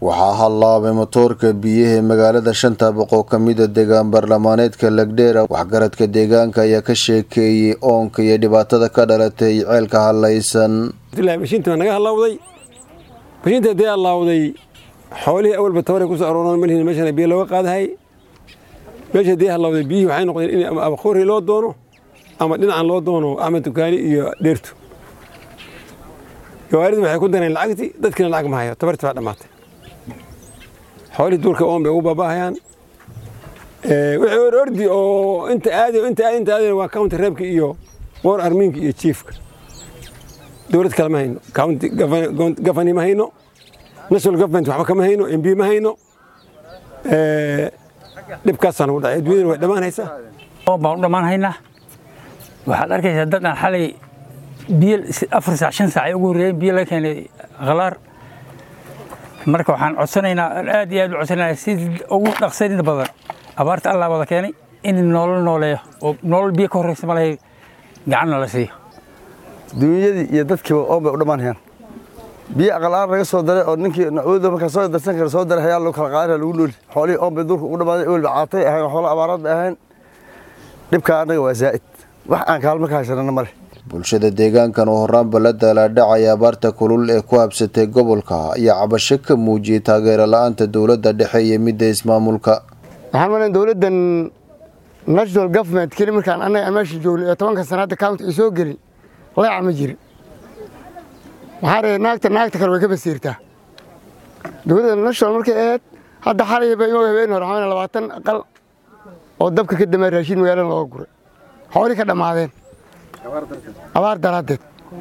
waxaa hallaabay matoorka biyaha magaalada shanta boqoo ka mida deegaan baarlamaaneedka lagdheera waxgaradka deegaanka ayaa ka sheekeeyey oonka iyo dhibaatada ka dhalatay ceelka hallaysan mashiinta waa naga hallawday mashiinta haddii hallawday xoolihii awalba tabaray kusoo arooraan malhin meeshana biyo looga qaadahay meesha haddii hallawday biyihii waxay noqdeen in ama khori loo doono ama dhinacan loo doono axmed dukaani iyo dheertu gawaaridu waxay ku dareen lacagtii dadkiina lacag ma hayo tabartii baa dhammaatay xoolihii duulka oon bay ugu baaba'ahayaan wixii or ordi oo inta aadi inta aadi inta aadi waa county reebka iyo war armiinka iyo chiefka dowlad kale ma hayno county gafani ma hayno national government waxba kama hayno mb ma hayno dhibkaasaan ugu dhacay adduunyadana way dhammaanaysaa oon baan u dhammaan haynaa waxaad arkaysaa dad aan xalay biyo afar saac shan saac ay ugu horreeyeen biyo laga keenay khalaar marka waxaan codsanaynaa aad iyo aad u codsanaynaa si ugu dhaqsanida badan abaarta allah wada keenay in nolol nooleeyo oo nolol biyo ka horreysa malahay gacanna la siiyo duunyadii iyo dadkiiba oon bay u dhammaanayaan biyo aqal-aan laga soo daray oo ninkii nacwada markaa soo darsan kara soo daray hayaa loo kala qaadana lagu nooli xoolihii oon bay duurka ugu dhammaaday ewelba caatay ahayn xoolo abaaraad bay ahayn dhibkaa annaga waa zaa'id wax aan kaalmo ka haysanana ma leh bulshada deegaankan oo horaanba la daalaadhacaya abaarta kulul ee ku habsatay gobolka ayaa cabasho ka muujiyey taageero la-aanta dowladda dhexe iyo midda ismaamulka waxaan malan dowladdan national government keli markaan annaga meesha joognay ee tobanka sanaadda county ay soo gelin leeca ma jirin waxaa ree naagta naagta kale way ka basiirtaa dowladda national markay ahayd hadda xalayba inoo habeen hore waxaa labaatan aqal oo dabka ka damay raashiin magaalada looga guray xoolii ka dhammaadeen abaar daraaddeed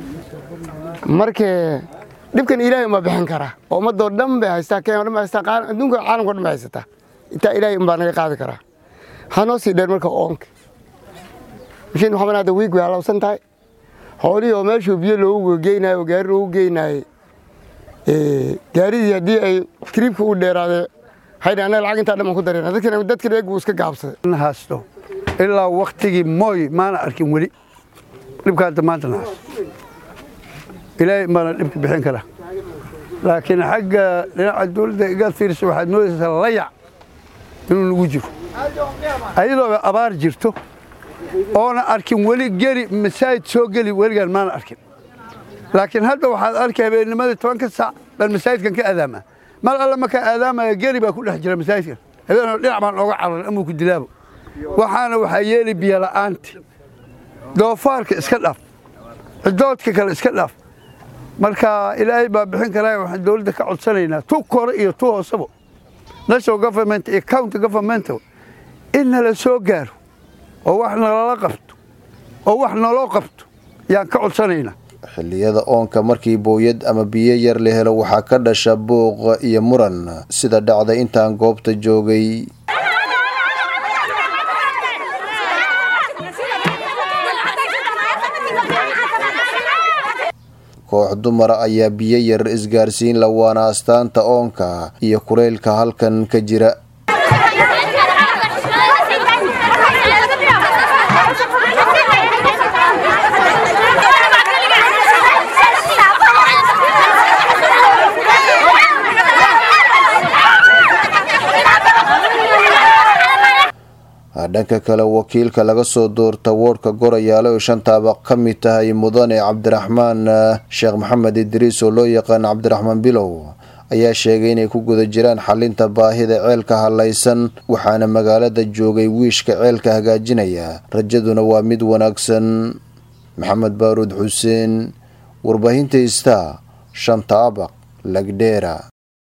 markee dhibkan ilaahay umbaa bixin karaa oo ummadoo dhan bay haystaa kenya o dhan bay haystaa adduunka caalamka o dhan bay haysataa intaa ilaahay umbaa naga qaadi karaa hanoo sii dheer marka oonka mashiin waxaa hadda wiig way halawsan tahay xoolihii oo meeshuu biyo loogu geynayo oo gaari loogu geynaayey gaaridii haddii ay kiriibka u dheeraade haydha annaga lacag intaa dhan baan ku darayna dadkina dadkina eeg buu iska gaabsaday haasto ilaa waktigii mooy maana arkin weli dhibkaada maanta na haasto ilaahay baana dhibka bixin kara laakiin xagga dhinaca dowladda igaad fiirisa waxaad moodaysaa layac inuu nagu jiro ayadoo abaar jirto oona arkin weli geli masaajid soo geli weligaan maana arkin laakiin hadda waxaad arkay habeennimadii tobanka saac baan masaajidkan ka aadaamaa mal alle markaa aadaamaya geli baa ku dhex jira masaajidkan habeenoo dhinac baan ooga cararay amuu ku dilaabo waxaana waxaa yeeli biyola'aanti doofaarka iska dhaaf cidoodka kale iska dhaaf marka ilaahay baa bixin karaa waxaan dowladda ka codsanaynaa tu kore iyo tu hoosebo national government iyo county government in nala soo gaaro oo wax nalala qabto oo wax naloo qabto yaan ka codsanaynaa xilliyada oonka markii booyad ama biyo yar la helo waxaa ka dhasha buuq iyo muran sida dhacday intaan goobta joogay koox dumara ayaa biyo yar isgaarsiin la waana astaanta oonka iyo kuleylka halkan ka jira dhanka kale wakiilka laga soo doorta woodhka gorayaale oo shantaaba ka mid tahay mudane cabdiraxmaan sheekh maxamed idriis oo loo yaqaan cabdiraxmaan bilow ayaa sheegay inay ku guda jiraan xalinta baahida ceelka hallaysan waxaana magaalada joogay wiishka ceelka hagaajinaya rajaduna waa mid wanaagsan maxamed baaruud xuseen warbaahinta istaa shanta abaq lagdheera